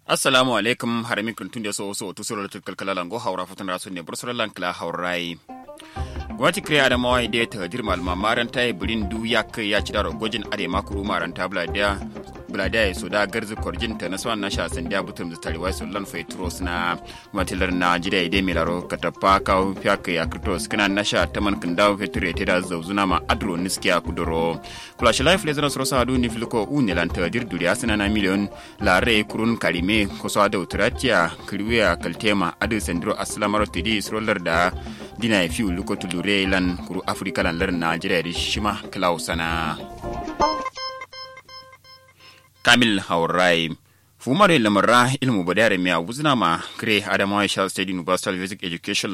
assalamu alaikum harami kuntun da so so to sura tukal kala go haura futun rasu ne bursar lankla haurai gwamnati kiriya da mawai da ta jirma almamaran ta yi birin du ya kai ya ci daro gwajin are makuru maran ta buladiya buladiya ya soda garzi korjin ta na swan na sha san da butum da tarewa su lan faitros na matilar na jida ide milaro katapa ka fiya kai ya kritos kana na sha ta man kan dawo feture te da zauzuna ma adro niskiya kudoro kula shi life lezana soro sadu ni filiko u ne lan ta dir duriya sana na miliyon la re kurun karime ko so da utratia kriwiya kaltema adu sendro aslamaro tidi sroller da dina ya fi luko tulure lan kuru afirka lan lar najeriya da shima klausana kamil haurai fumare lamarra ilmu badare miya wuzna ma kire adamawa shall state university basic education